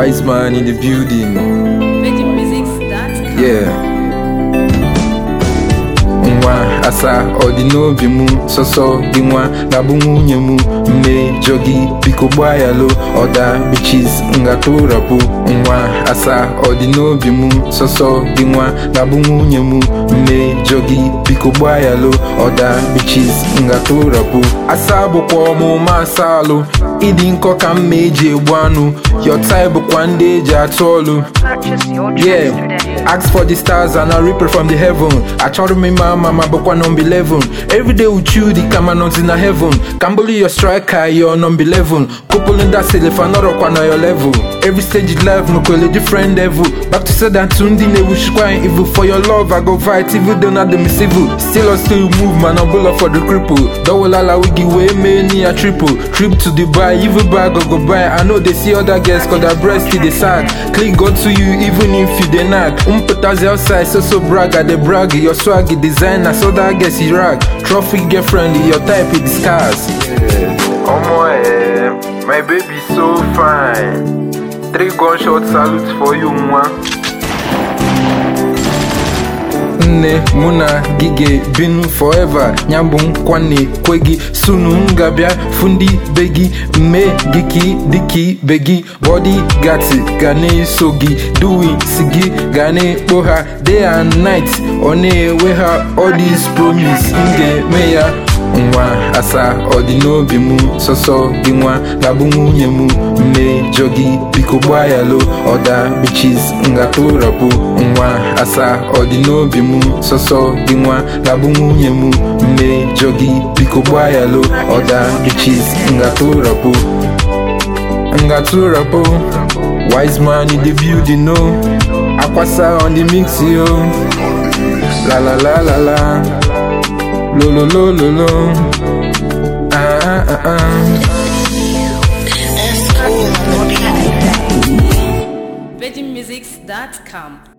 Wise man in the building. VeggieMusics.com. Yeah. nwa asa ọ dị n'obi mụ sọsọ gị nwa ga-abụ nwunye mụ mmejọ gị biko gbaa ya lo ọda bichis ngatụrapụ nwa asa ọ dị n'obi mụ sọsọ gị nwa ga-abụ nwunye mụ mmejọ gị biko gbaa ya lo ọda bichis ngatụrapụ asa bụkwa ọmụma asa alụ ịdị nkọ ka mma eji egbu anụ yọtai bụkwa ndị eji atụ ọlụ Purchase your tracks Yeah, today. ask for the stars and I reaper from the heaven. I try to make my mama but one number 11. Every day with you, the camera not in the heaven. Can't believe your striker, you're number 11. Couple in that cell if I not up on your level. Every stage in life, no call a different level. Back to say that tundi ne wish crying evil. For your love, I go fight evil, don't have them civil. Still I still move, man, I'm bullet for the cripple. Double ala we give way, many a triple. Trip to Dubai, evil bag go go buy. I know they see other girls, cause their breast in the sack. Click go to you, even if you dey knack. Umputazi outside, so so brag, I dey brag. Your swag, designer, so that gets you rag. Trophy girlfriend, your type is discuss. Omo eh, my baby so fine. Three gunshot salute for you, mwa. nne mụ na gị ga-ebinu forever nyabụ nkwa na-ekwe gị sunu m ga-abịa fụ ndị be gị mme gị ka ị dị ka ibe gị bọdi gati ga na-eso gị duwi si gị ga na-ekpo ha day and night ọ na-ewe ha all these promise m ga-eme ya nwa asa ọ dị n'obi mụ sọsọ gị nwa ga-abụ nwunye mụ mmejọ gị biko gbaa ya lo ọda bichis ngatụrapụ nwa asa ọ dị n'obi mụ sọsọ gị nwa ga-abụ nwunye mụ mmejọ gị biko gbaa ya lo ọda bichis ngatụrapụ ngatụrapụ wise man in the building no akwasa on the mix yo la la la la la lo lo lo lo lo ah ah ah ah VeggieMusics.com.